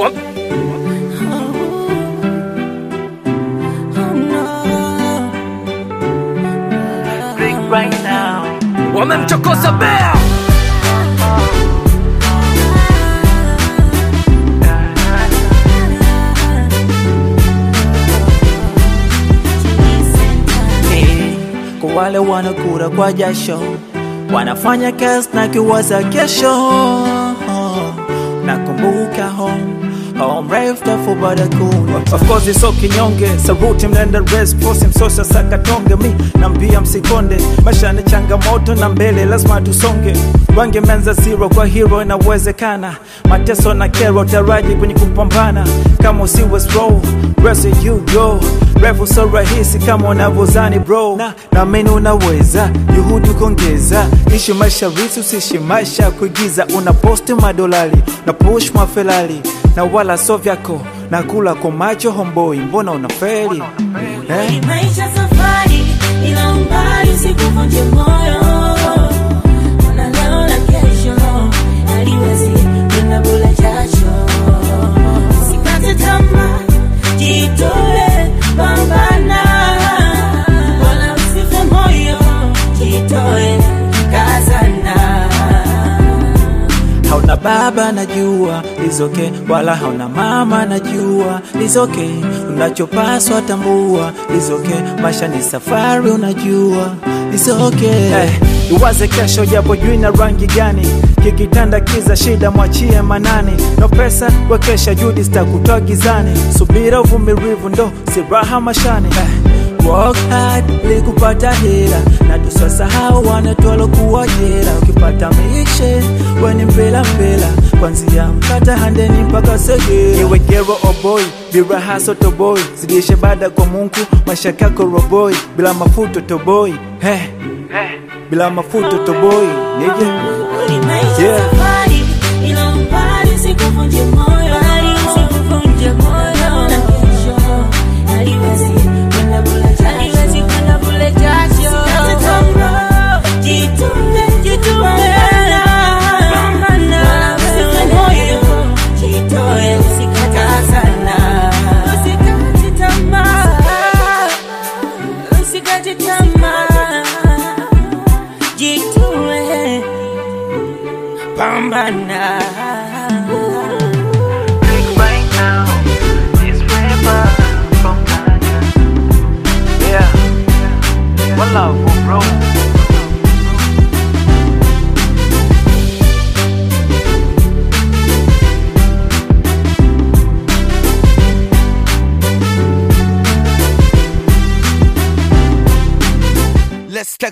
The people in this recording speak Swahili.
Wamemchokoza bea Hey, kwa wale wanakura kwa jasho wanafanya kazi na kiwaza kesho nakumbuka home home refu tafu baada kuna Of course it's okay kinyonge saruti mnaenda race force msosa sakatonge mi nambia msikonde maisha ni changamoto na mbele lazima tusonge wange menza zero kwa hero inawezekana mateso na kero taraji kwenye kupambana kama usiwe slow rest you go refu so rahisi kama unavyozani bro na naamini unaweza juhudi kuongeza ishi maisha risi usishi maisha ya kuigiza una posti madolari na push mafelari na wala so vyako na kula kwa macho homboi mbona unaferi eh? Ni maisha safari, ila umbali usikuvunje moyo. Ona leo na kesho, haliwezi kwenda bure jasho. Usikate tamaa, jitoe, pambana. Wala usife moyo, jitoe, kazana. hauna baba najua lizoke wala hauna mama najua lizoke unachopaswa tambua lizoke maisha ni safari unajua lizoke Eh, iwaze kesho japo jui na rangi gani kikitanda kiza shida mwachie manani no pesa wekesha judi zitakutoa gizani subira uvumilivu ndo siraha mashani eh, Work hard ili kupata hela na tusasahau wanatwalo kuwa jela. Ukipata mishe weni mpela mpela, kwanzia mkata handeni mpaka segera. iwe gero oboi biraha sotoboi zidishe bada kwa mungu maisha kako roboi bila mafuto toboi hey, bila mafuto toboi nije Ni maisha Yeah. safari, ila umbali usikuvunje moyo. Usikuvunje moyo. Na kesho, haliwezi kwenda bure jasho. Haliwezi kwenda bure jasho. Usikate tamaa, jitume, jitume. Pambana. Usife moyo, jitoe, usikate sana. Usikate tamaa, usikate tamaa. Jitoe, pambana. yeah. One love, bro.